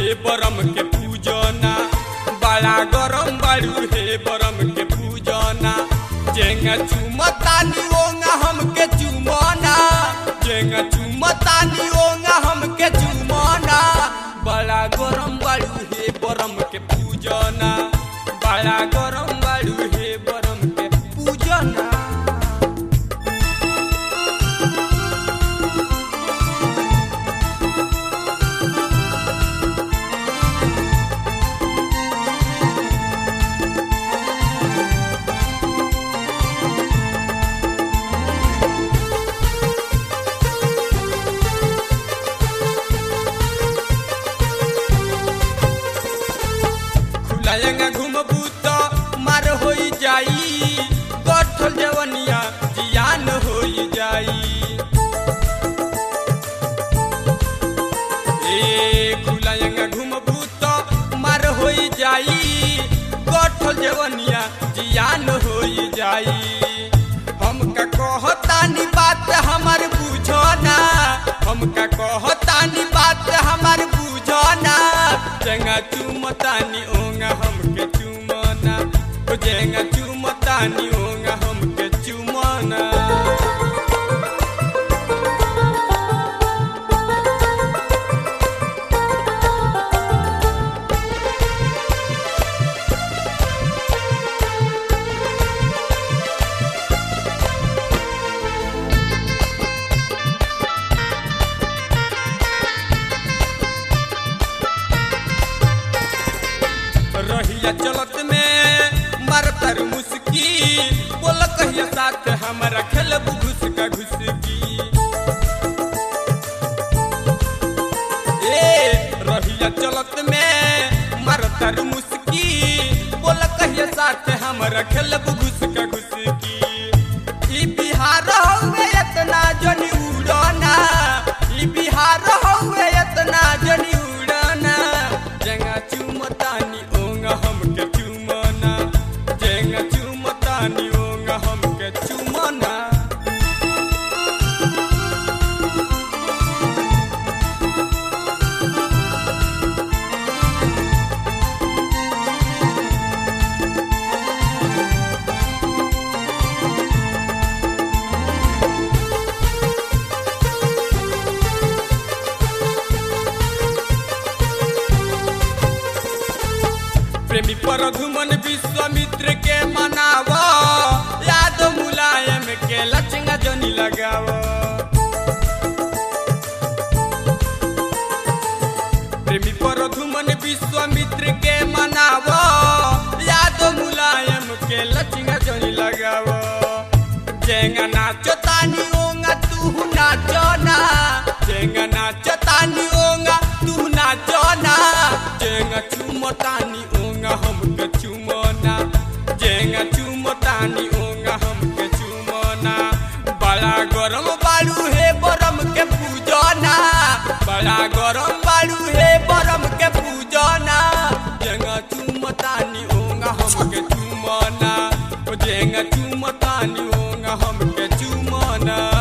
हे बरम के पूजना बड़ा गरम बाड़ू हे बरम के पूजना जेंगा चुमतानी ओंगा हमके चुमना जेंगा चुमतानी ओंगा हमके चुमना बड़ा गरम बाड़ू हे बरम के पूजना बड़ा गरम बाड़ू हे बरम के पूजना खुलायंगा घुमबू तो मार होई जाई गठल जवनिया जियान होई जाई ए खुलायंगा घुमबू तो मार होई जाई गठल जवनिया जियान होई जाई हमका कहतानी बात हमार बुझना हमका कहतानी बात हमार बुझना जेंगा चुमतानी ओंगा हमके चुमना ओ जेंगा चुमतानी ओंगा हमके चुमना रहिया चलत में मरतर मुस्की बोल कहिया साथ हमारा खेलब घुस का घुसकी ए रहिया चलत में मरतर मुस्की बोल कहिया साथ हमारा खेलब घुस का घुसकी ई बिहार हवे इतना जनी उड़ना ई बिहार हवे इतना जनी उड़ना जेंगा चुमतानी ओंगा हमके चुमना जेंगा चुमतानी ओंगा हमके चुमना प्रेमी परधुमन विश्वामित्र के मनाव याद मुलायम के लचंगा जनी लगाव प्रेमी परधुमन विश्वामित्र के मनाव याद मुलायम के लचंगा जनी लगाव जेंगा नाचो तानी ओंगा तू नाचो ना जेंगा नाचो तानी ओंगा तू नाचो ना जेंगा चुमतानी ओंगा हमके चुमना जेंगा चुमतानी ओंगा हमके चुमना बड़ा गरम बालू हे बरम के पूजना बड़ा गरम बालू हे बरम के पूजना जेंगा चुमतानी ओंगा हमके चुमना ओ जेंगा चुमतानी ओंगा हमके चुमना